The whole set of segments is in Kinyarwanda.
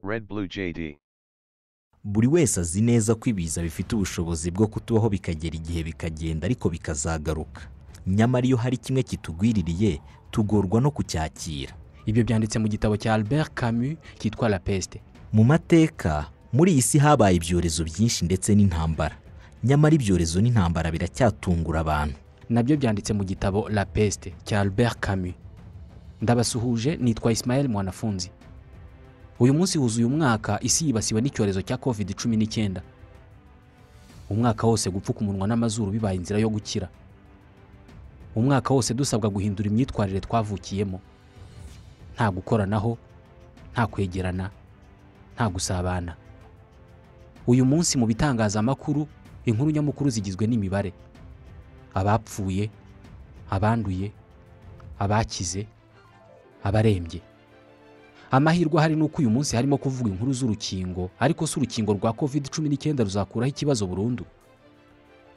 red blue JD. buri wese azi neza ko ibiza bifite ubushobozi bwo kutubaho bikagera igihe bikagenda ariko bikazagaruka nyamara iyo hari kimwe kitugwiririye tugorwa no kucyakira ibyo byanditse mu gitabo cya albert camus cyitwa la peste mu mateka muri iyi si habaye ibyorezo byinshi ndetse n'intambara nyamara ibyorezo n'intambara biracyatungura abantu nabyo byanditse mu gitabo la peste cya albert camus ndabasuhuje nitwa ismael mwanafunzi uyu munsi huzuye umwaka isi yibasiwe n'icyorezo cya covid 19 umwaka wose gupfuka umunwa n'amazuru bibaye inzira yo gukira umwaka wose dusabwa guhindura imyitwarire twavukiyemo nta gukoranaho nta kwegerana nta gusabana uyu munsi mu bitangazamakuru inkuru nyamukuru zigizwe n'imibare abapfuye abanduye abakize abarembye amahirwe ahari ni uko uyu munsi harimo kuvuga inkuru z'urukingo ariko si urukingo rwa covid cumi n'icyenda ruzakuraho ikibazo burundu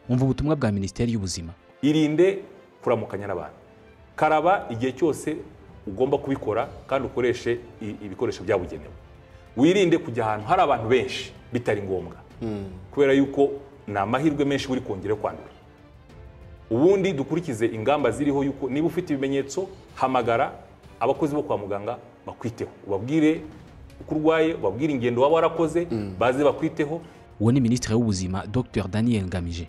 umva ubutumwa bwa minisiteri y'ubuzima irinde kuramukanya n'abantu karaba igihe cyose ugomba kubikora kandi ukoreshe i- ibikoresho byabugenewe wirinde kujya ahantu hari abantu benshi bitari ngombwa kubera yuko ni amahirwe menshi uri kongera kwandura ubundi dukurikize ingamba ziriho yuko niba ufite ibimenyetso hamagara abakozi bo kwa muganga bakwiteho ubabwire uko urwaye ubabwire ingendo waba warakoze baze bakwiteho uwo ni minisitiri w'ubuzima dr daniel ngamije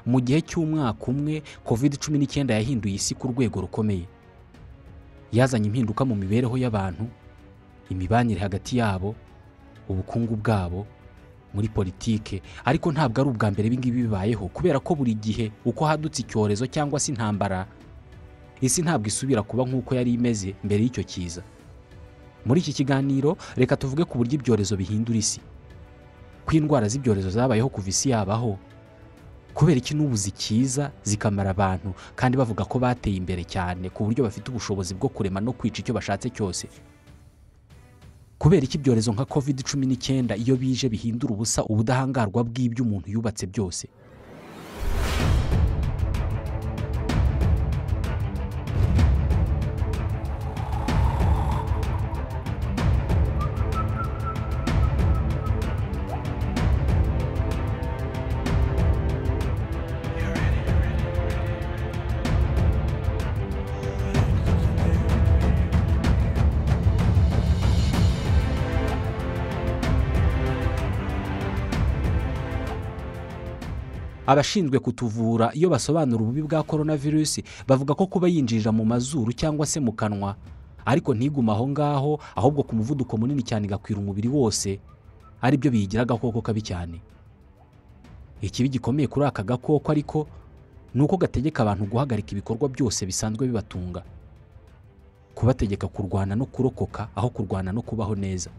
mu gihe cy'umwaka umwe covid cumi n'icyenda yahinduye isi ku rwego rukomeye yazanye impinduka mu mibereho y'abantu imibanire hagati yabo ubukungu bwabo muri politike ariko ntabwo ari ubwa mbere ibi ngibi bibayeho kubera ko buri gihe uko hadutse icyorezo cyangwa se intambara isi ntabwo isubira kuba nk'uko yari imeze mbere y'icyo kiza muri iki kiganiro reka tuvuge ku buryo ibyorezo bihindura isi ko indwara z'ibyorezo zabayeho kuva isi yabaho kubera iki n'ubu zikiza zikamara abantu kandi bavuga ko bateye imbere cyane ku buryo bafite ubushobozi bwo kurema no kwica icyo bashatse cyose kubera iki ibyorezo nka covid cumi n'icyenda iyo bije bihindura ubusa ubudahangarwa bw'ibyo umuntu yubatse byose abashinzwe kutuvura iyo basobanura ububi bwa coronavirus bavuga ko kuba yinjirira mu mazuru cyangwa se mu kanwa ariko ntiguma aho ngaho ahubwo ku muvuduko munini cyane igakwira umubiri wose ari byo biyigira agakoko kabi cyane ikibi gikomeye kuri aka gakoko ariko ni uko gategeka abantu guhagarika ibikorwa byose bisanzwe bibatunga kubategeka kurwana no kurokoka aho kurwana no kubaho neza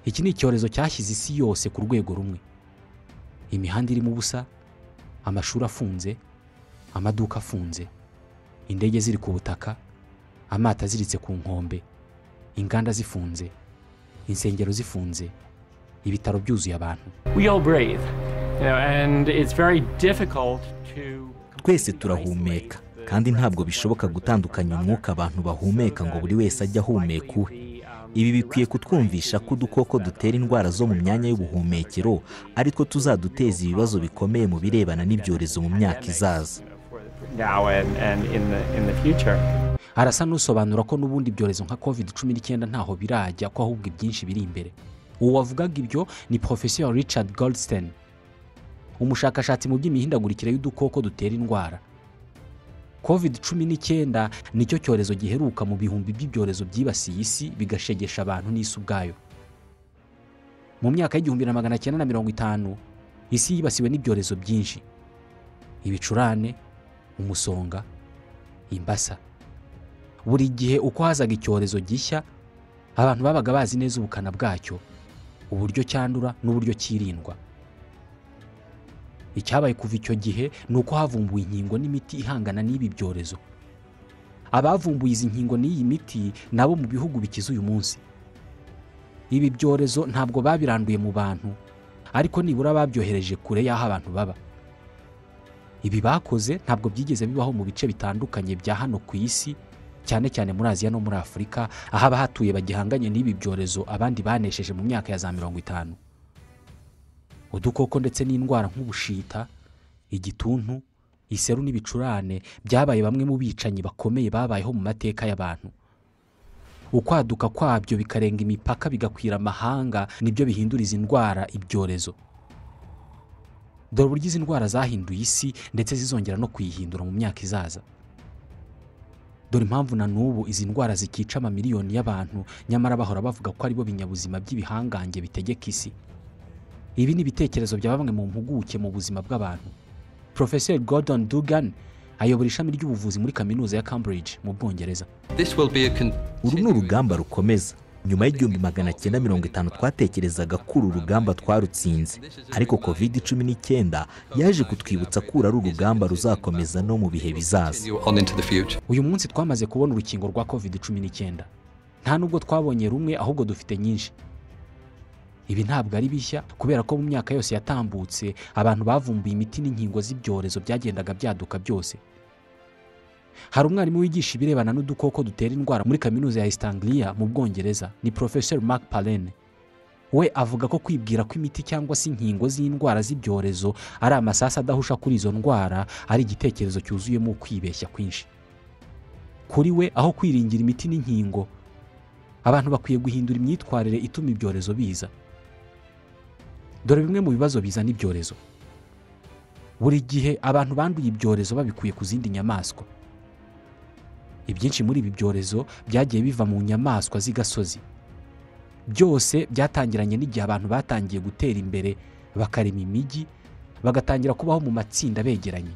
iki ni icyorezo cyashyize isi yose ku rwego rumwe imihanda irimo ubusa amashuri afunze amaduka afunze indege ziri ku butaka amato aziritse ku nkombe inganda zifunze insengero zifunze ibitaro byuzuye abantu we all breathe, you know, and it's very difficult to. twese turahumeka kandi ntabwo bishoboka gutandukanya umwuka abantu bahumeka ngo buri wese ajye ahumeka uwe ibi bikwiye kutwumvisha ko udukoko dutera indwara zo mu myanya y'ubuhumekero ariko tuzaduteza ibibazo bikomeye mu birebana n'ibyorezo mu myaka izaza Now and, and in the in the future. arasa n'usobanura ko n'ubundi ibyorezo nka covid cumi n'icyenda ntaho birajya ko ahubwo ibyinshi biri imbere uwo wavugaga ibyo ni porofeseri richard goldstein umushakashatsi mu by'imihindagurikire y'udukoko dutera indwara covid cumi n'icyenda nicyo cyorezo giheruka mu bihumbi by'ibyorezo byibasiye isi bigashegesha abantu n'isi ubwayo mu myaka y'igihumbi na magana cyenda na mirongo itanu isi yibasiwe n'ibyorezo byinshi ibicurane umusonga imbasa buri gihe uko hazaga icyorezo gishya abantu babaga bazi neza ubukana bwacyo uburyo cyandura n'uburyo kirindwa icyabaye kuva icyo gihe ni uko havumbuwe inkingo n'imiti ihangana n'ibi byorezo abavumbuye izi nkingo n'iyi miti nabo mu bihugu bikize uyu munsi ibi byorezo ntabwo babiranduye mu bantu ariko nibura babyohereje kure y'aho abantu baba ibi bakoze ntabwo byigeze bibaho mu bice bitandukanye bya hano ku isi cyane cyane muri aziya no muri afurika aho abahatuye bagihanganye n'ibi byorezo abandi banesheje mu myaka ya za mirongo itanu udukoko ndetse n'indwara nk'ubushita igituntu iseru n'ibicurane byabaye bamwe mu bicanyi bakomeye babayeho mu mateka y'abantu ukwaduka kwabyo bikarenga imipaka bigakwira amahanga nibyo bihindura izi ndwara ibyorezo dore uburyo izi ndwara zahinduye isi ndetse zizongera no kuyihindura mu myaka izaza dore impamvu na n'ubu izi ndwara zikica amamiliyoni y'abantu nyamara bahora bavuga ko aribo binyabuzima by'ibihangange bitegeka isi ibi ni ibitekerezo bya bamwe mu mpuguke mu buzima bw'abantu profeseri gordon dugan ayobora ishami ry'ubuvuzi muri kaminuza ya cambridge mu bwongereza uru ni urugamba rukomeza nyuma y'igihumbi magana cyenda mirongo itanu twatekerezaga ko uru rugamba twarutsinze ariko covid cumi n'icyenda yaje kutwibutsa ko uru ari urugamba ruzakomeza no mu bihe bizaza uyu munsi twamaze kubona urukingo rwa covid cumi n'icyenda nta nubwo twabonye rumwe ahubwo dufite nyinshi ibi ntabwo ari bishya kubera ko mu myaka yose yatambutse abantu bavumbuye imiti n'inkingo z'ibyorezo byagendaga byaduka byose hari umwarimu wigisha ibirebana n'udukoko dutera indwara muri kaminuza ya East mu bwongereza ni Professor Mark Palene we avuga ko kwibwira ko imiti cyangwa se inkingo z'indwara z'ibyorezo ari amasasu adahusha kuri izo ndwara ari igitekerezo cyuzuyemo ukwibeshya kwinshi kuri we aho kwiringira imiti n'inkingo abantu bakwiye guhindura imyitwarire ituma ibyorezo biza dore bimwe mu bibazo bizana ibyorezo buri gihe abantu banduye ibyorezo babikuye ku zindi nyamaswa ibyinshi muri ibi byorezo byagiye biva mu nyamaswa z'igasozi byose byatangiranye n'igihe abantu batangiye gutera imbere bakarema imijyi bagatangira kubaho mu matsinda begeranye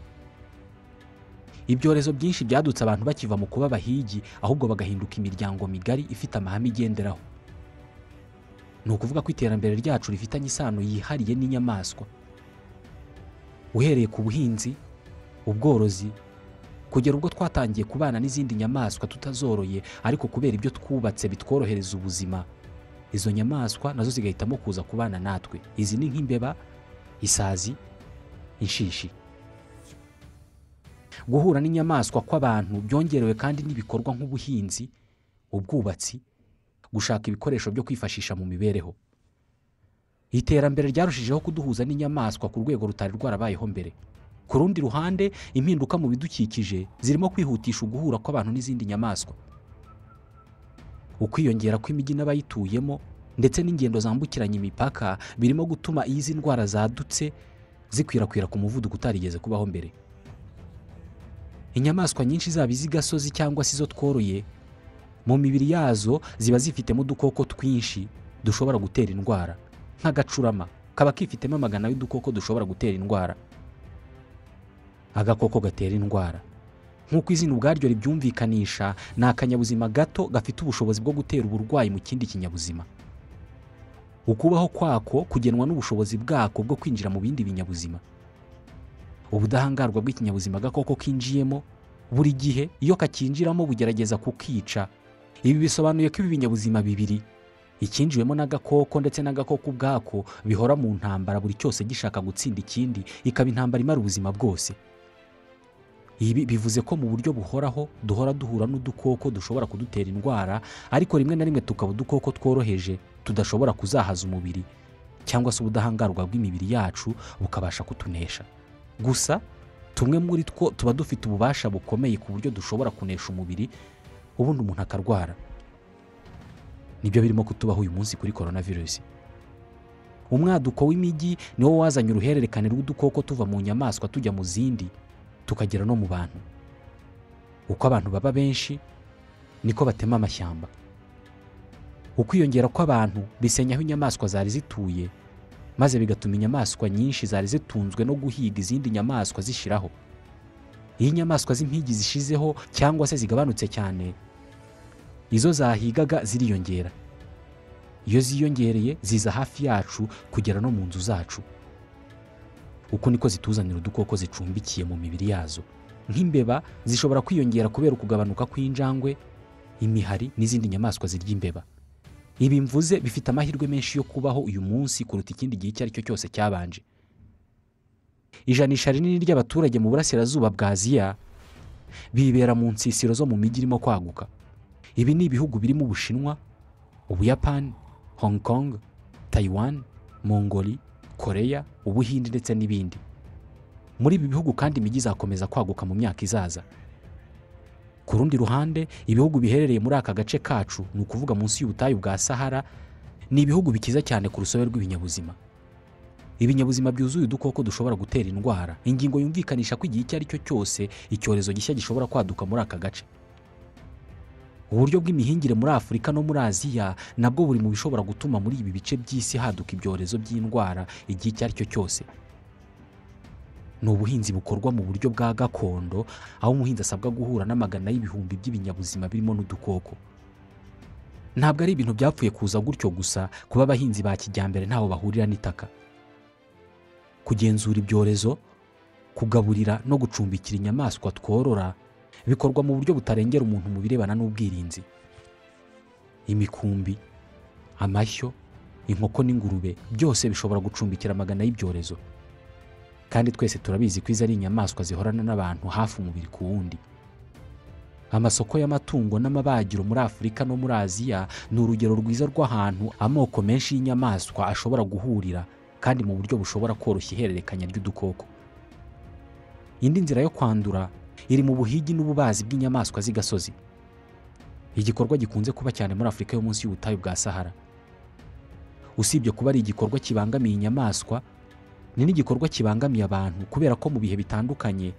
ibyorezo byinshi byadutse abantu bakiva mu kuba abahigi ahubwo bagahinduka imiryango migari ifite amahame igenderaho ni ukuvuga ko iterambere ryacu rifitanye isano yihariye n'inyamaswa uhereye ku buhinzi ubworozi kugera ubwo twatangiye kubana n'izindi nyamaswa tutazoroye ariko kubera ibyo twubatse bitworohereza ubuzima izo nyamaswa nazo zigahitamo kuza kubana natwe izi ni nk'imbeba isazi inshishi guhura n'inyamaswa kw'abantu byongerewe kandi n'ibikorwa nk'ubuhinzi ubwubatsi gushaka ibikoresho byo kwifashisha mu mibereho iterambere ryarushijeho kuduhuza n'inyamaswa ku rwego rutari rwarabayeho mbere ku rundi ruhande impinduka mu bidukikije zirimo kwihutisha uguhura kw'abantu n'izindi nyamaswa ukwiyongera kw'imijyi n'abayituyemo ndetse n'ingendo zambukiranya imipaka birimo gutuma izi ndwara zadutse zikwirakwira ku muvuduko utarigeze kubaho mbere inyamaswa nyinshi zaba iz'igasozi cyangwa se izo tworoye mu mibiri yazo ziba zifitemo udukoko twinshi dushobora gutera indwara nk'agacurama kaba kifitemo amagana y'udukoko dushobora gutera indwara agakoko gatera indwara nk'uko izina ubwaryo ribyumvikanisha ni akanyabuzima gato gafite ubushobozi bwo gutera uburwayi mu kindi kinyabuzima ukubaho kwako kugenwa n'ubushobozi bwako bwo kwinjira mu bindi binyabuzima ubudahangarwa bw'ikinyabuzima agakoko kinjiyemo buri gihe iyo kakinjiramo bugerageza kukica ibi bisobanuye ko ibi binyabuzima bibiri ikinjiwemo n'agakoko ndetse n'agakoko ubwako bihora mu ntambara buri cyose gishaka gutsinda ikindi ikaba intambara imara ubuzima bwose ibi bivuze ko mu buryo buhoraho duhora duhura n'udukoko dushobora kudutera indwara ariko rimwe na rimwe tukaba udukoko tworoheje tudashobora kuzahaza umubiri cyangwa se ubudahangarwa bw'imibiri yacu bukabasha kutunesha gusa tumwe muri two tuba dufite ububasha bukomeye ku buryo dushobora kunesha umubiri ubundi umuntu akarwara nibyo birimo kutubaho uyu munsi kuri korona virusi umwaduko w'imijyi niwo wazanye uruhererekane rw'udukoko tuva mu nyamaswa tujya mu zindi tukagera no mu bantu uko abantu baba benshi niko batema amashyamba ukwiyongera kw'abantu bisenya aho inyamaswa zari zituye maze bigatuma inyamaswa nyinshi zari zitunzwe no guhiga izindi nyamaswa zishiraho iyo inyamaswa z'impigi zishizeho cyangwa se zigabanutse cyane izo zahigaga ziriyongera iyo ziyongereye ziza hafi yacu kugera no mu nzu zacu uko niko zituzanira udukoko zicumbikiye mu mibiri yazo nk'imbeba zishobora kwiyongera kubera ukugabanuka kw'injangwe imihari n'izindi nyamaswa zirya imbeba ibi mvuze bifite amahirwe menshi yo kubaho uyu munsi kuruta ikindi gihe icyo ari cyo cyose cyabanje ijanisha rinini ry'abaturage mu burasirazuba bwa aziya bibera mu nsisiro zo mu mijyi irimo kwaguka ibi ni ibihugu birimo ubushinwa ubuyapani hong kong tayiwani mongoli koreya ubuhindi ndetse n'ibindi muri ibi bihugu kandi imijyi izakomeza kwaguka mu myaka izaza ku rundi ruhande ibihugu biherereye muri aka gace kacu ni ukuvuga munsi y'ubutayu bwa sahara ni ibihugu bikiza cyane ku rusobe rw'ibinyabuzima ibinyabuzima byuzuye udukoko dushobora gutera indwara ingingo yumvikanisha ko igihe icyo ari cyo cyose icyorezo gishya gishobora kwaduka muri aka gace uburyo bw'imihingire muri afurika no muri aziya nabwo buri mu bishobora gutuma muri ibi bice by'isi haduka ibyorezo by'indwara igihe icyo ari cyo cyose ni ubuhinzi bukorwa mu buryo bwa gakondo aho umuhinzi asabwa guhura n'amagana y'ibihumbi by'ibinyabuzima birimo n'udukoko ntabwo ari ibintu byapfuye kuza gutyo gusa kuba abahinzi ba kijyambere ntaho bahurira n'itaka kugenzura ibyorezo kugaburira no gucumbikira inyamaswa tworora bikorwa mu buryo butarengera umuntu mu birebana n'ubwirinzi imikumbi amashyo inkoko n'ingurube byose bishobora gucumbikira amagana y'ibyorezo kandi twese turabizi ko izi ari inyamaswa zihorana n'abantu hafi umubiri ku wundi amasoko y'amatungo n'amabagiro muri afurika no muri aziya ni urugero rwiza rw'ahantu amoko menshi y'inyamaswa ashobora guhurira kandi mu buryo bushobora koroshya ihererekanya ry'udukoko indi nzira yo kwandura iri mu buhigi n'ububazi bw'inyamaswa z'igasozi igikorwa gikunze kuba cyane muri afurika yo munsi y'ubutayu bwa sahara usibye kuba ari igikorwa kibangamiye inyamaswa ni n'igikorwa kibangamiye abantu kubera ko mu bihe bitandukanye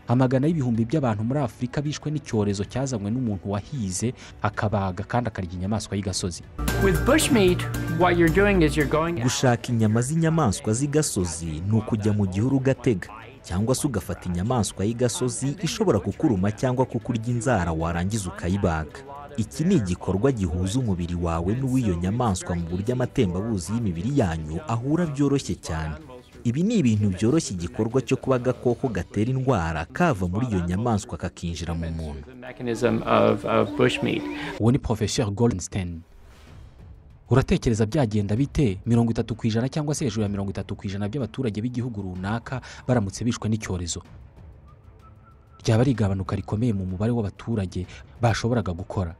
amagana y'ibihumbi by'abantu muri afurika bishwe n'icyorezo cyazanywe n'umuntu wahize akabaga kandi akarya inyamaswa y'igasozi With bushmeat, what you're doing is you're going gushaka inyama z'inyamaswa z'igasozi ni ukujya mu gihuru ugatega cyangwa se ugafata inyamaswa y'igasozi ishobora kukuruma cyangwa kukurya inzara warangiza ukayibaga iki ni igikorwa gihuza umubiri wawe n'uw'iyo nyamaswa mu buryo amatembabuzi y'imibiri yanyu ahura byoroshye cyane ibi ni ibintu byoroshya igikorwa cyo kuba agakoko gatera indwara kava muri iyo nyamaswa kakinjira mu muntu the mechanism of, of bushmeat. uwo ni porofeseri goldstein uratekereza byagenda bite mirongo itatu ku ijana cyangwa se hejuru ya mirongo itatu ku ijana by'abaturage b'igihugu runaka baramutse bishwe n'icyorezo ryaba ari igabanuka rikomeye mu mubare w'abaturage bashoboraga gukora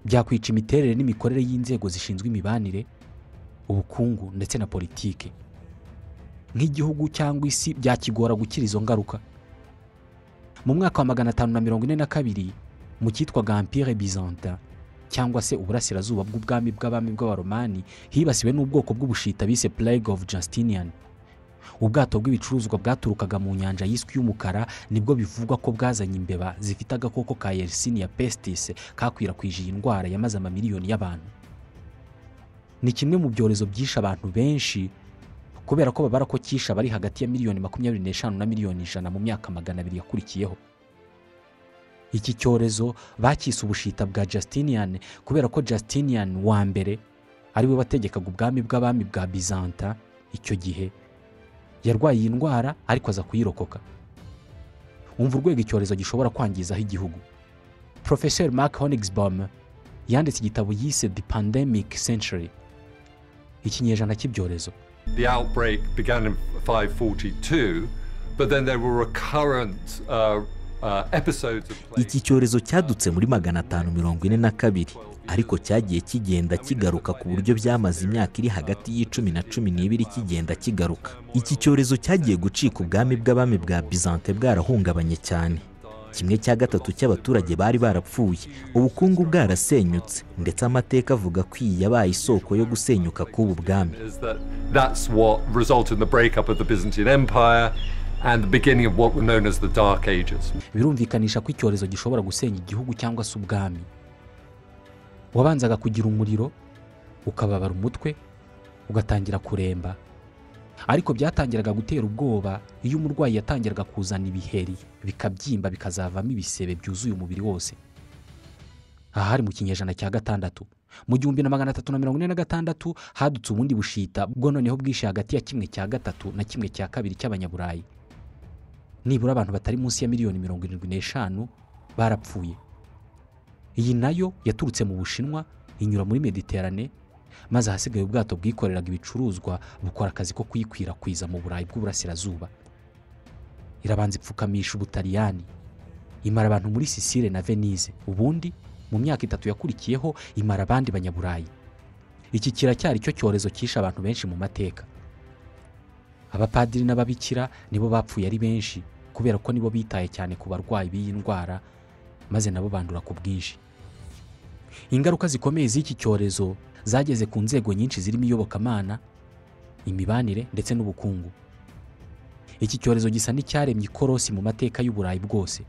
byakwica imiterere n'imikorere y'inzego zishinzwe imibanire ubukungu ndetse na politiki nk'igihugu cyangwa isi byakigora gukira izo ngaruka mu mwaka wa magana atanu na mirongo ine na kabiri mu cyitwaga empire byzantin cyangwa se uburasirazuba bw'ubwami bw'abami bw'abaromani hibasiwe n'ubwoko bw'ubushita bise plague of justinian ubwato bw'ibicuruzwa bwaturukaga mu nyanja yiswe y'umukara nibwo bivugwa ko bwazanye imbeba zifite agakoko ka yersinia pestis kakwirakwije iyi ndwara yamaze amamiliyoni y'abantu ni kimwe mu byorezo byishe abantu benshi kubera ko babara ko cyishe abari hagati ya miliyoni makumyabiri n'eshanu na miliyoni ijana mu myaka magana abiri yakurikiyeho iki cyorezo bacyise ubushita bwa Justinian kubera ko Justinian wa mbere ari we wategekaga ubwami bw'abami bwa bizanta icyo gihe yarwaye iyi ndwara ariko aza kuyirokoka umva urwego icyorezo gishobora kwangizaho igihugu porofeseri mark honigsbaum yanditse igitabo yise the pandemic century ikinyejana cy'ibyorezo The outbreak began in 542, but then there were recurrent uh, uh, episodes of plague. iki cyorezo cyadutse muri magana atanu mirongo ine na kabiri ariko cyagiye kigenda kigaruka ku buryo byamaze imyaka iri hagati y'icumi na cumi n'ibiri kigenda kigaruka iki cyorezo cyagiye gucika ubwami bw'abami bwa bizante bwarahungabanye cyane kimwe cya gatatu cy'abaturage bari barapfuye ubukungu bwarasenyutse ndetse amateka avuga ko iyi yabaye isoko yo gusenyuka k'ubu bwami Is that that's what resulted in the breakup of the Byzantine Empire and the beginning of what were known as the Dark Ages. birumvikanisha ko icyorezo gishobora gusenya igihugu cyangwa se ubwami wabanzaga kugira umuriro ukababara umutwe ugatangira kuremba ariko byatangiraga gutera ubwoba iyo umurwayi yatangiraga kuzana ibiheri bikabyimba bikazavamo ibisebe byuzuye umubiri wose aha hari mu kinyejana cya gatandatu mu gihumbi na magana atatu na mirongo ine na gatandatu hadutse ubundi bushita bwo noneho bwishe hagati ya kimwe cya gatatu na kimwe cya kabiri cy'abanyaburayi nibura abantu batari munsi ya miliyoni mirongo irindwi n'eshanu barapfuye iyi nayo yaturutse mu bushinwa inyura muri mediterane maze ahasigaye ubwato bwikoreraga ibicuruzwa bukora akazi ko kuyikwirakwiza mu burayi bw'uburasirazuba irabanza ipfukamisha ubutaliyani imara abantu muri sisire na venise ubundi mu myaka itatu yakurikiyeho imara abandi banyaburayi iki kiracyari cyo cyorezo cyishe abantu benshi mu mateka abapadiri n'ababikira nibo bapfuye ari benshi kubera ko nibo bitaye cyane ku barwayi b'iyi ndwara maze nabo bandura ku bwinshi ingaruka zikomeye z'iki cyorezo zageze ku nzego nyinshi zirimo iyobokamana imibanire ndetse n'ubukungu iki cyorezo gisa n'icyaremye ikorosi mu mateka y'uburayi bwose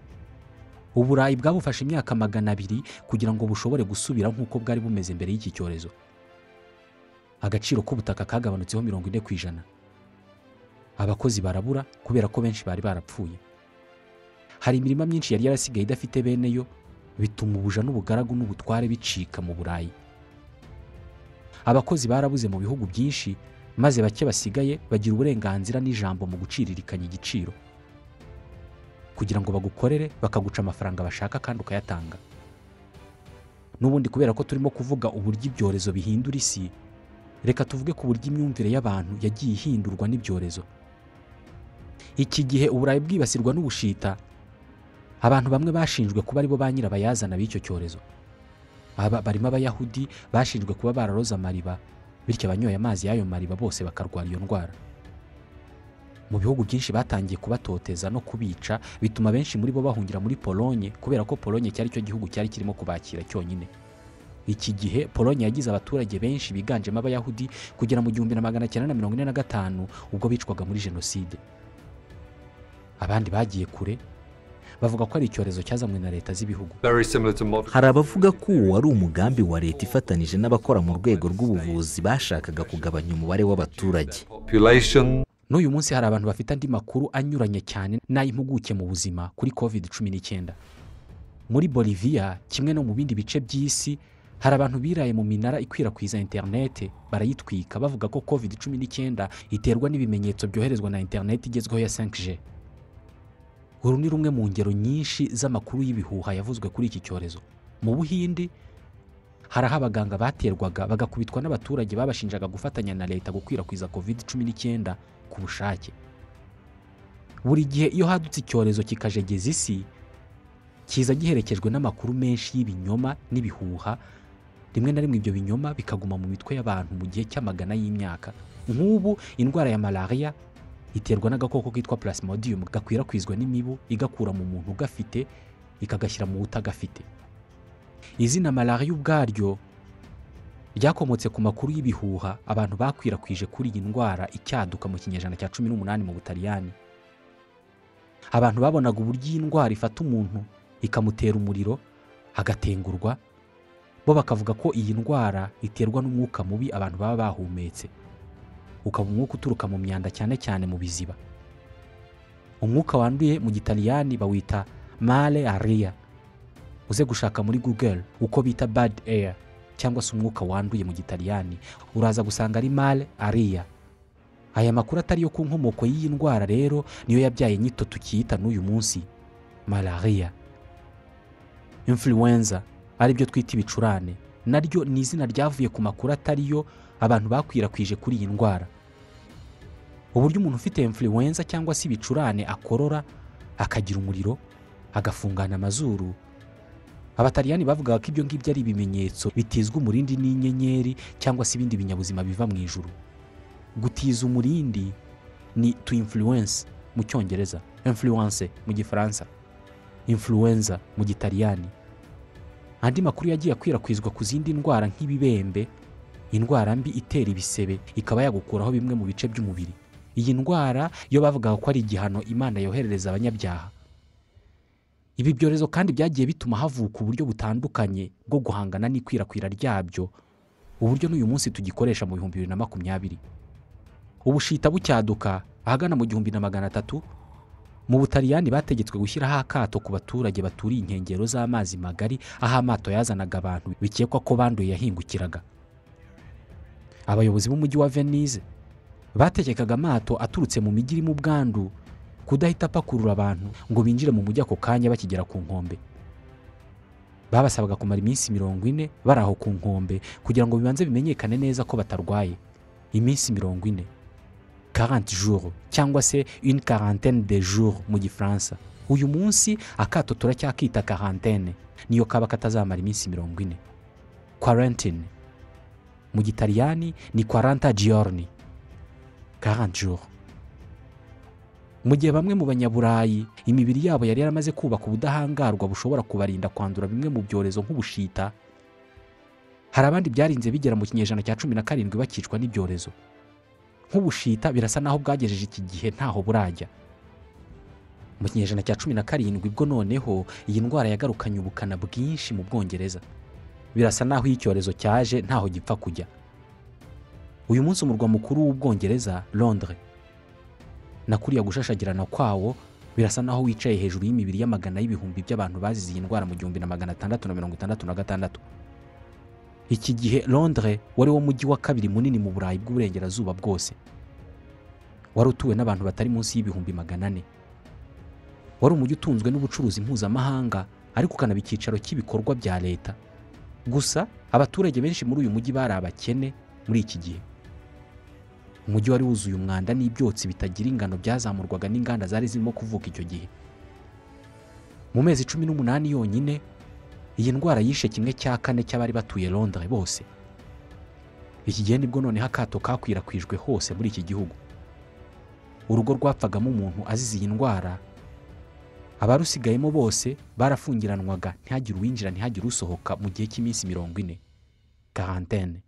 uburayi bwabufashe imyaka magana abiri kugira ngo bushobore gusubira nk'uko bwari bumeze mbere y'iki cyorezo agaciro k'ubutaka kagabanutseho mirongo ine ku ijana abakozi barabura kubera ko benshi bari barapfuye hari imirima myinshi yari yarasigaye idafite bene yo bituma ubuja n'ubugaragu n'ubutware bicika mu burayi abakozi barabuze mu bihugu byinshi maze bake basigaye bagira uburenganzira n'ijambo mu guciririkanya igiciro kugira ngo bagukorere bakaguca amafaranga bashaka kandi ukayatanga n'ubundi kubera ko turimo kuvuga uburyo ibyorezo bihindura isi reka tuvuge ku buryo imyumvire y'abantu yagiye ihindurwa n'ibyorezo iki gihe uburayi bwibasirwa n'ubushita abantu bamwe bashinjwe kuba aribo ba nyirabayazana b'icyo cyorezo aba barimo abayahudi bashinjwe kuba bararoze amariba bityo abanyoye amazi y'ayo mariba bose bakarwara iyo ndwara mu bihugu byinshi batangiye kubatoteza no kubica bituma benshi muri bo bahungira muri polonye kubera ko polonye cyari cyo gihugu cyari kirimo kubakira cyonyine iki gihe polonye yagize abaturage benshi biganjemo abayahudi kugera mu gihumbi na magana cyenda na mirongo ine na gatanu ubwo bicwaga muri jenoside abandi bagiye kure bavuga ko ari icyorezo cyazanywe na leta z'ibihugu Very similar to modern. hari abavuga ko uwo wari umugambi wa leta ifatanije n'abakora mu rwego rw'ubuvuzi bashakaga kugabanya umubare w'abaturage population. n'uyu munsi hari abantu bafite andi makuru anyuranye cyane n'ay'impuguke mu buzima kuri covid cumi n'icyenda muri boliviya kimwe no mu bindi bice by'isi hari abantu biraye mu minara ikwirakwiza interinete barayitwika bavuga ko covid cumi n'icyenda iterwa n'ibimenyetso byoherezwa na interinete igezweho ya 5G uru ni rumwe mu ngero nyinshi z'amakuru y'ibihuha yavuzwe kuri iki cyorezo mu buhindi hari aho abaganga baterwaga bagakubitwa n'abaturage babashinjaga gufatanya na leta gukwirakwiza covid cumi n'icyenda ku bushake buri gihe iyo hadutse icyorezo kikajegeza isi kiza giherekejwe n'amakuru menshi y'ibinyoma n'ibihuha rimwe na rimwe ibyo binyoma bikaguma mu mitwe y'abantu mu gihe cy'amagana y'imyaka nk'ubu indwara ya malariya iterwa n'agakoko kitwa plasmodium gakwirakwizwa n'imibu igakura mu muntu ugafite ikagashyira mu utagafite izina malariya ubwaryo ryakomotse ku makuru y'ibihuha abantu bakwirakwije kuri iyi ndwara icyaduka mu kinyejana cya cumi n'umunani mu butaliyani abantu babonaga uburyo iyi ndwara ifata umuntu ikamutera umuriro agatengurwa bo bakavuga ko iyi ndwara iterwa n'umwuka mubi abantu baba bahumetse ukaba umwuka uturuka mu myanda cyane cyane mu biziba umwuka wanduye mu gitaliyani bawita male ariya uze gushaka muri google uko bita bad air cyangwa se umwuka wanduye mu gitaliyani uraza gusanga ari male ariya aya makuru atari yo ku nkomoko y'iyi ndwara rero niyo yabyaye nyito tukiyita n'uyu munsi malariya influenza aribyo twita ibicurane naryo ni izina ryavuye ku makuru atari yo abantu bakwirakwije kuri iyi ndwara uburyo umuntu ufite influenza cyangwa se ibicurane akorora akagira umuriro agafungana amazuru abataliyani bavugaga ko ibyo ngibyo ari ibimenyetso bitizwa umurindi n'inyenyeri cyangwa se ibindi binyabuzima biva mu ijuru gutiza umurindi ni to influence mu cyongereza influence mu gifaransa influenza mu gitaliyani andi makuru yagiye akwirakwizwa ku zindi ndwara nk'ibibembe indwara mbi itera ibisebe ikaba yagukuraho bimwe mu bice by'umubiri iyi ndwara yo bavugaga ko ari igihano imana yoherereza abanyabyaha ibi byorezo kandi byagiye bituma havuka uburyo butandukanye bwo guhangana n'ikwirakwira ryabyo uburyo n'uyu munsi tugikoresha mu bihumbi bibiri na makumyabiri ubushita bucyaduka ahagana mu gihumbi na magana atatu mu butaliyani bategetswe gushyiraho akato ku baturage baturiye inkengero z'amazi magari aho amato yazanaga abantu bikekwa ko banduye yahingukiraga abayobozi b'umujyi wa venise bategekaga amato aturutse mu mijyi irimo ubwandu kudahita apakurura abantu ngo binjire mu mujyi ako kanya bakigera ku nkombe babasabaga kumara iminsi mirongo ine bari aho ku nkombe kugira ngo bibanze bimenyekane neza ko batarwaye iminsi mirongo ine 40 jours cyangwa se une quarantaine de jours mu gifaransa uyu munsi akato turacyakita karantene niyo kaba katazamara iminsi mirongo ine kwarantine mu gitaliyani ni kwaranta giorni karanjuru mu gihe bamwe mu banyaburayi imibiri yabo yari yaramaze kubaka ubudahangarwa bushobora kubarinda kwandura bimwe mu byorezo nk'ubushita hari abandi byarinze bigera mu kinyejana cya cumi na karindwi bakicwa n'ibyorezo nk'ubushita birasa naho bwagejeje iki gihe ntaho burajya mu kinyejana cya cumi na karindwi bwo noneho iyi ndwara yagarukanye ubukana bwinshi mu bwongereza birasa naho iyo icyorezo cyaje ntaho gipfa kujya uyu munsi umurwa mukuru w'ubwongereza londres na kuriya gushashagirana kwawo birasa naho wicaye hejuru y'imibiri y'amagana y'ibihumbi by'abantu bazize iyi ndwara mu gihumbi na magana atandatu na mirongo itandatu na gatandatu iki gihe londres wari wo mujyi wa kabiri munini mu burayi bw'uburengerazuba bwose wari utuwe n'abantu batari munsi y'ibihumbi magana ane wari umujyi utunzwe n'ubucuruzi mpuzamahanga ariko ukanaba icyicaro cy'ibikorwa bya leta gusa abaturage benshi muri uyu mujyi bari abakene muri iki gihe umujyi wari wuzuye umwanda n'ibyotsi bitagira ingano byazamurwaga n'inganda zari zirimo kuvuka icyo gihe mu mezi cumi n'umunani yonyine iyi ndwara yishe kimwe cya kane cy'abari batuye londres bose iki gihe nibwo noneho akato kakwirakwijwe hose muri iki gihugu urugo rwapfagamo umuntu azize iyi ndwara abarusigayemo bose barafungiranwaga ntihagire uwinjira ntihagire usohoka mu gihe cy'iminsi mirongo ine karantene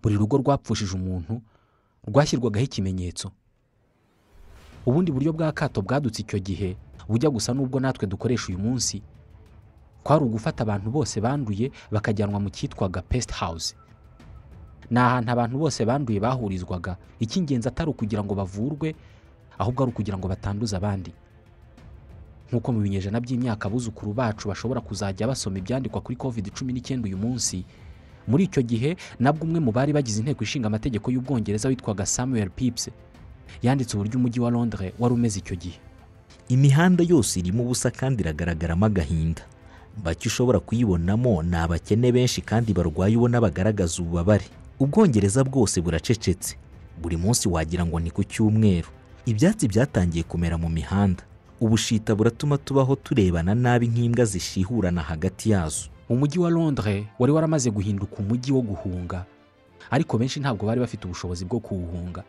buri rugo rwapfushije umuntu rwashyirwagaho ikimenyetso ubundi buryo bwa kato bwadutse icyo gihe bujya gusa n'ubwo natwe dukoresha uyu munsi kwari ugufata abantu bose banduye bakajyanwa mu cyitwaga pesite hawuze ni ahantu abantu bose banduye bahurizwaga icy'ingenzi atari ukugira ngo bavurwe ahubwo ari ukugira ngo batanduza abandi nk'uko mu binyejana by'imyaka abuzukuru bacu bashobora kuzajya basoma ibyandikwa kuri covid cumi n'icyenda uyu munsi muri icyo gihe nabwo umwe mu bari bagize inteko ishinga amategeko y'ubwongereza witwaga samuel pips yanditse uburyo umujyi wa londres wari umeze icyo gihe imihanda yose irimo ubusa kandi iragaragaramo agahinda bake ushobora kuyibonamo ni abakene benshi kandi barwaye ubona bagaragaza ububabare ubwongereza bwose buracecetse buri munsi wagira ngo ni ku cyumweru ibyatsi byatangiye kumera mu mihanda ubushita buratuma tubaho turebana nabi nk'imbwa zishihurana hagati yazo umujyi wa londres wari waramaze guhinduka umujyi wo guhunga ariko benshi ntabwo bari bafite ubushobozi bwo kuwuhunga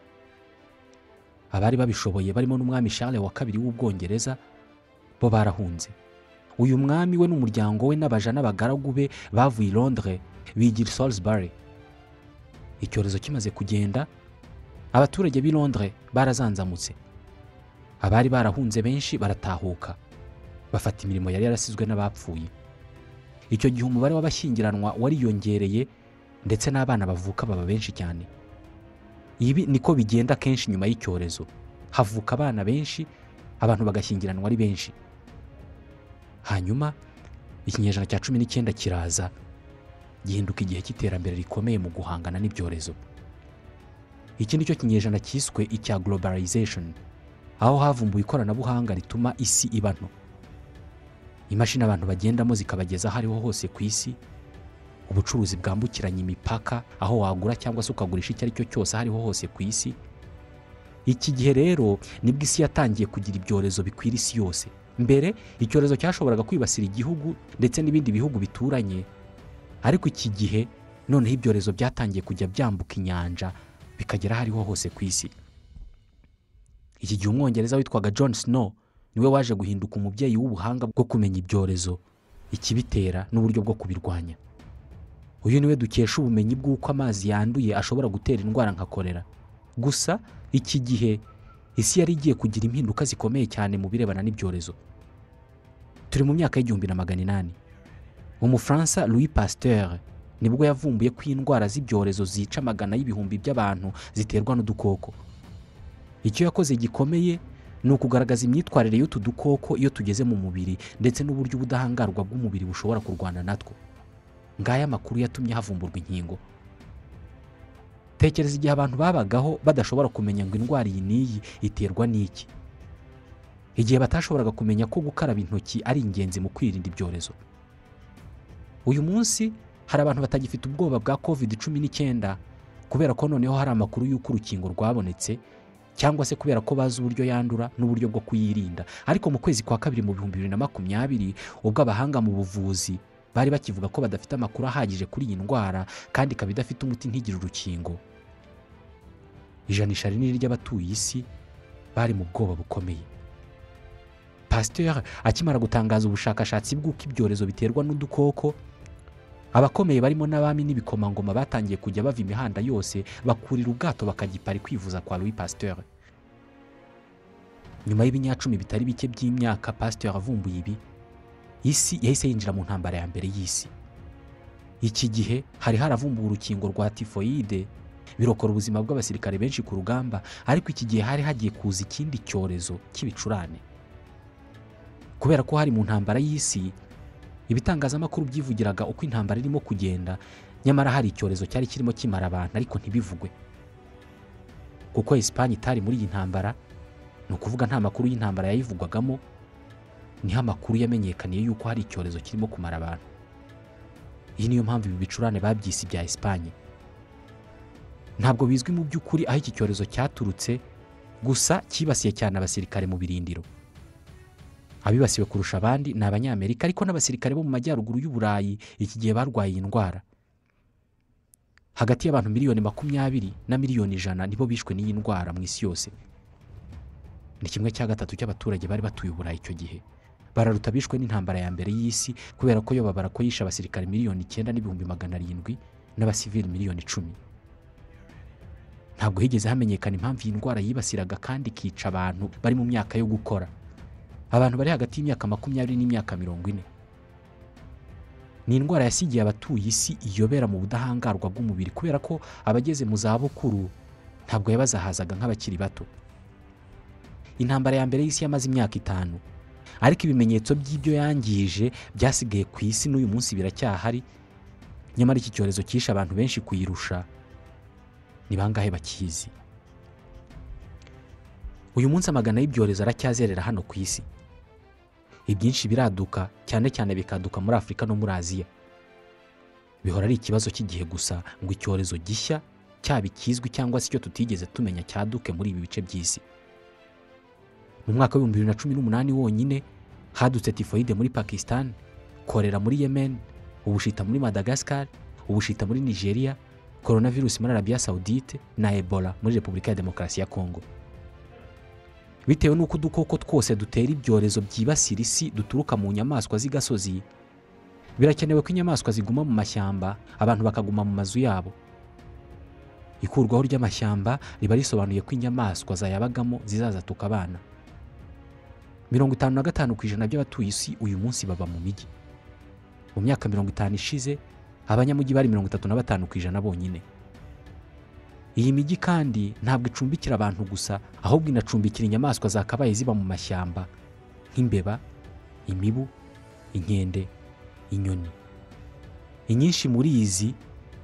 abari babishoboye barimo n'umwami Charles wa kabiri w'ubwongereza bo barahunze uyu mwami we n'umuryango we n'abaja n'abagaragu be bavuye i londres bigira Salisbury icyorezo kimaze kugenda abaturage b'i londres barazanzamutse abari barahunze benshi baratahuka bafata imirimo yari yarasizwe n'abapfuye icyo gihe umubare w'abashyingiranwa wariyongereye ndetse n'abana bavuka baba benshi cyane ibi niko bigenda kenshi nyuma y'icyorezo havuka abana benshi abantu bagashyingiranwa ari benshi hanyuma ikinyejana cya cumi n'icyenda kiraza gihinduka igihe cy'iterambere rikomeye mu guhangana n'ibyorezo iki ni cyo kinyejana cyiswe icya globalization aho havumbuwe ikoranabuhanga rituma isi iba nto imashini abantu bagendamo zikabageza aho ariho hose ku isi ubucuruzi bwambukiranya imipaka aho wagura cyangwa se ukagurisha icyo ari cyo cyose aho ariho hose ku isi iki gihe rero nibwo isi yatangiye kugira ibyorezo bikwira isi yose mbere icyorezo cyashoboraga kwibasira igihugu ndetse n'ibindi bihugu bituranye ariko iki gihe noneho ibyorezo byatangiye kujya byambuka inyanja bikagera aho ariho hose ku isi iki gihe umwongereza witwaga john snow niwe waje guhinduka umubyeyi w'ubuhanga bwo kumenya ibyorezo ikibitera n'uburyo bwo kubirwanya uyu niwe dukesha ubumenyi bw'uko amazi yanduye ashobora gutera indwara nka korera gusa iki gihe isi yari igiye kugira impinduka zikomeye cyane mu birebana n'ibyorezo turi mu myaka y'igihumbi na magana inani umufaransa louis pasteur nibwo yavumbuye ko indwara z'ibyorezo zica amagana y'ibihumbi by'abantu ziterwa n'udukoko icyo yakoze gikomeye ni ukugaragaza imyitwarire y'utu dukoko iyo tugeze mu mubiri ndetse n'uburyo ubudahangarwa bw'umubiri bushobora kurwana natwo ngaya amakuru yatumye havumburwa inkingo tekereza igihe abantu babagaho badashobora kumenya ngo indwara iyi n'iyi iterwa n'iki igihe batashoboraga kumenya ko gukaraba intoki ari ingenzi mu kwirinda ibyorezo uyu munsi hari abantu batagifite ubwoba bwa covid cumi n'icyenda kubera ko noneho hari amakuru y'uko urukingo rwabonetse cyangwa se kubera ko bazi uburyo yandura n'uburyo bwo kuyirinda ariko mu kwezi kwa kabiri mu bihumbi bibiri na makumyabiri ubwo abahanga mu buvuzi bari bakivuga ko badafite amakuru ahagije kuri iyi ndwara kandi ikaba idafite umuti ntigire urukingo ijanisha rinini ry'abatuye isi bari mu bwoba bukomeye pasiteri akimara gutangaza ubushakashatsi bw'uko ibyorezo biterwa n'udukoko abakomeye barimo n'abami n'ibikomangoma batangiye kujya bava imihanda yose bakurira ubwato bakagipari kwivuza kwa louis pasteur nyuma y'ibinyacumi bitari bike by'imyaka pasteur avumbuye ibi isi yahise yinjira mu ntambara ya mbere y'isi iki gihe hari haravumbuwe urukingo rwa tifoyide birokora ubuzima bw'abasirikare benshi ku rugamba ariko iki gihe hari hagiye kuza ikindi cyorezo cy'ibicurane kubera ko hari mu ntambara y'isi ibitangazamakuru byivugiraga uko intambara irimo kugenda nyamara hari icyorezo cyari kirimo kimara abantu ariko ntibivugwe kuko Esipanye itari muri iyi ntambara ni ukuvuga nta makuru y'intambara yayivugwagamo niho amakuru yamenyekaniye y'uko hari icyorezo kirimo kumara abantu iyi niyo mpamvu ibi bicurane babyise ibya Esipanye ntabwo bizwi mu by'ukuri aho iki cyorezo cyaturutse gusa cyibasiye cyane abasirikare mu birindiro abibasiwe kurusha abandi ni abanyamerika ariko n'abasirikare bo mu majyaruguru y'uburayi iki gihe barwaye iyi ndwara hagati y'abantu miliyoni makumyabiri na miliyoni ijana nibo bishwe n'iyi ndwara mu isi yose ni kimwe cya gatatu cy'abaturage bari batuye uburayi icyo gihe bararuta bishwe n'intambara ya mbere y'isi kubera ko yo babara ko yishe abasirikare miliyoni icyenda n'ibihumbi magana arindwi n'abasivili miliyoni icumi ntabwo higeze hamenyekana impamvu iyi ndwara yibasiraga kandi ikica abantu bari mu myaka yo gukora abantu bari hagati y'imyaka makumyabiri n'imyaka mirongo ine ni indwara yasigiye abatuye isi iyobera mu budahangarwa bw'umubiri kubera ko abageze mu zabukuru ntabwo yabazahazaga nk'abakiri bato intambara ya mbere y'isi yamaze imyaka itanu ariko ibimenyetso by'ibyo yangije byasigaye ku isi n'uyu munsi biracyahari nyamara iki cyorezo cyishe abantu benshi kuyirusha ni bangahe bakizi uyu munsi amagana y'ibyorezo aracyazerera hano ku isi ibyinshi biraduka cyane cyane bikaduka muri afurika no muri aziya bihora ari ikibazo cy'igihe gusa ngo icyorezo gishya cyaba ikizwi cyangwa se icyo tutigeze tumenya cyaduke muri ibi bice by'isi mu mwaka w'ibihumbi bibiri na cumi n'umunani wonyine hadutse tifoyide muri pakisitani korera muri yemen ubushita muri madagasikari ubushita muri nigeria coronavirus muri arabiya sawudite na ebola muri repubulika ya demokarasi ya kongo bitewe n'uko udukoko twose dutera ibyorezo byibasira isi duturuka mu nyamaswa z'igasozi birakenewe ko inyamaswa ziguma mu mashyamba abantu bakaguma mu mazu yabo ikurwaho ry'amashyamba riba risobanuye ko inyamaswa zayabagamo zizazatuka abana mirongo itanu na gatanu ku ijana by'abatuye isi uyu munsi baba mu mijyi mu myaka mirongo itanu ishize abanyamujyi bari mirongo itatu na batanu ku ijana bonyine iyi mijyi kandi ntabwo icumbikira abantu gusa ahubwo inacumbikira inyamaswa zakabaye ziba mu mashyamba nk'imbeba imibu inkende inyoni inyinshi muri izi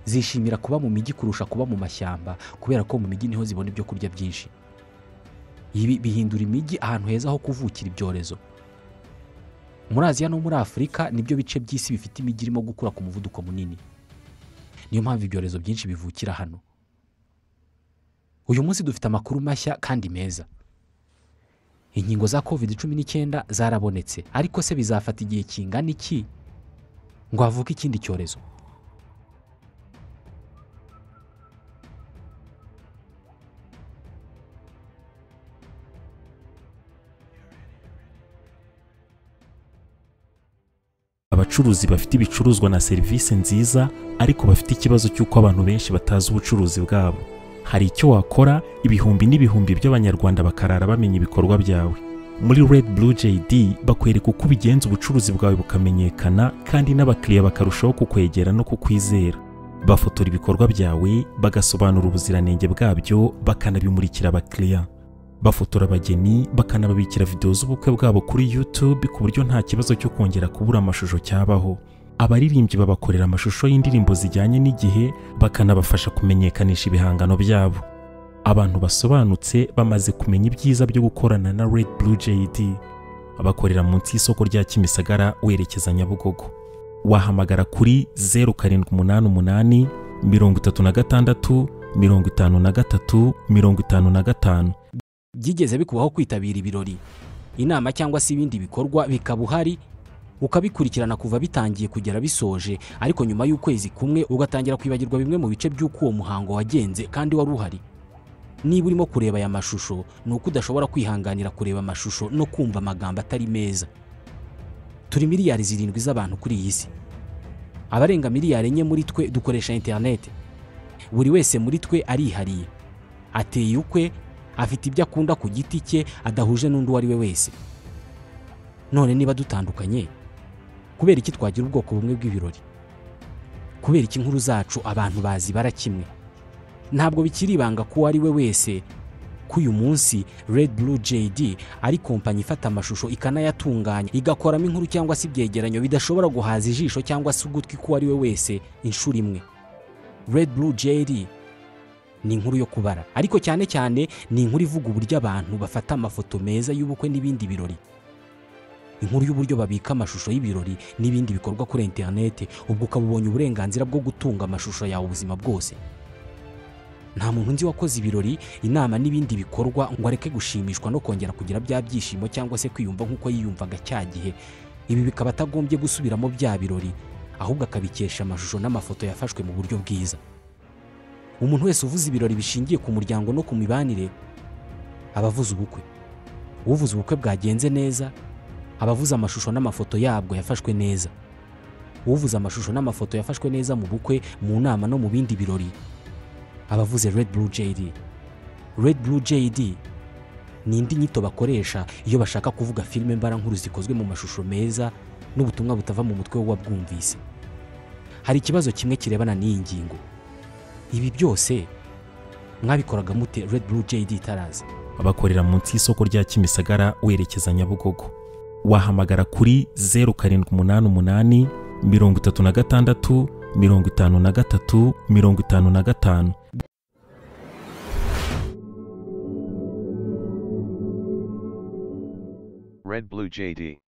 zishimira kuba mu mijyi kurusha kuba mu mashyamba kubera ko mu mijyi niho zibona ibyo kurya byinshi ibi bihindura imijyi ahantu heza ho kuvukira ibyorezo muri aziya no muri afurika nibyo bice by'isi bifite imijyi irimo gukura ku muvuduko munini niyo mpamvu ibyorezo byinshi bivukira hano uyu munsi dufite amakuru mashya kandi meza inkingo za covid cumi n'icyenda zarabonetse ariko se bizafata igihe kingana iki ngo havuke ikindi cyorezo abacuruzi bafite ibicuruzwa na serivisi nziza ariko bafite ikibazo cy'uko abantu benshi batazi ubucuruzi bwabo hari icyo wakora ibihumbi n'ibihumbi by'abanyarwanda bakarara bamenya ibikorwa byawe muri red blue jd bakwereka uko ubigenza ubucuruzi bwawe bukamenyekana kandi n'abakiriya bakarushaho kukwegera no kukwizera bafotora ibikorwa byawe bagasobanura ubuziranenge bwabyo bakanabimurikira abakiriya bafotora abageni bakanababikira videwo z'ubukwe bwabo kuri YouTube ku buryo nta kibazo cyo kongera kubura amashusho cyabaho abaririmbyi babakorera amashusho y'indirimbo zijyanye n'igihe bakanabafasha kumenyekanisha ibihangano byabo abantu basobanutse bamaze kumenya ibyiza byo gukorana na Red Blue JD bakorera munsi y'isoko rya Kimisagara werekeza Nyabugogo wahamagara kuri 0788 mirongo itatu na gatandatu mirongo itanu na gatatu mirongo itanu na gatanu byigeze bikubaho kwitabira ibirori inama cyangwa se ibindi bikorwa bikaba uhari ukabikurikirana kuva bitangiye kugera bisoje ariko nyuma y'ukwezi kumwe ugatangira kwibagirwa bimwe mu bice by'uko uwo muhango wagenze kandi wari uhari niba urimo kureba aya mashusho ni uko udashobora kwihanganira kureba amashusho no kumva amagambo atari meza turi miliyari zirindwi z'abantu kuri iyi si abarenga miliyari enye muri twe dukoresha interineti buri wese muri twe arihariye ateye ukwe afite ibyo akunda ku giti cye adahuje n'undi uwo ari we wese none niba dutandukanye kubera iki twagira ubwoko bumwe bw'ibirori kubera iki inkuru zacu abantu bazibara kimwe ntabwo bikiri ibanga ko uwo ari we wese ko uyu munsi Red Blue JD ari kompanyi ifata amashusho ikanayatunganya igakoramo inkuru cyangwa se ibyegeranyo bidashobora guhaza ijisho cyangwa se ugutwi k'uwo ari we wese inshuro imwe Red Blue JD ni inkuru yo kubara ariko cyane cyane ni inkuru ivuga uburyo abantu bafata amafoto meza y'ubukwe n'ibindi birori inkuru y'uburyo babika amashusho y'ibirori n'ibindi bikorwa kuri interineti ubwo ukaba ubonye uburenganzira bwo gutunga amashusho yawe ubuzima bwose nta muntu nzi wakoze ibirori inama n'ibindi bikorwa ngo areke gushimishwa no kongera kugira bya byishimo cyangwa se kwiyumva nk'uko yiyumvaga cya gihe ibi bikaba atagombye gusubiramo bya birori ahubwo akabikesha amashusho n'amafoto yafashwe mu buryo bwiza umuntu wese uvuze ibirori bishingiye ku muryango no ku mibanire aba avuze ubukwe uvuze ubukwe bwagenze neza aba avuze amashusho n'amafoto yabwo yafashwe neza uvuze amashusho n'amafoto yafashwe neza mu bukwe mu nama no mu bindi birori aba avuze Red Blue JD Red Blue JD ni indi nyito bakoresha iyo bashaka kuvuga filime mbarankuru zikozwe mu mashusho meza n'ubutumwa butava mu mutwe w'uwabwumvise hari ikibazo kimwe kirebana n'iyi ngingo ibi byose mwabikoraga mute Red Blue JD itaraza bakorera munsi y'isoko rya kimisagara werekeza nyabugogo wahamagara kuri zeru karindwi umunani umunani mirongo itatu na gatandatu mirongo itanu na gatatu mirongo itanu na gatanu Red Blue JD.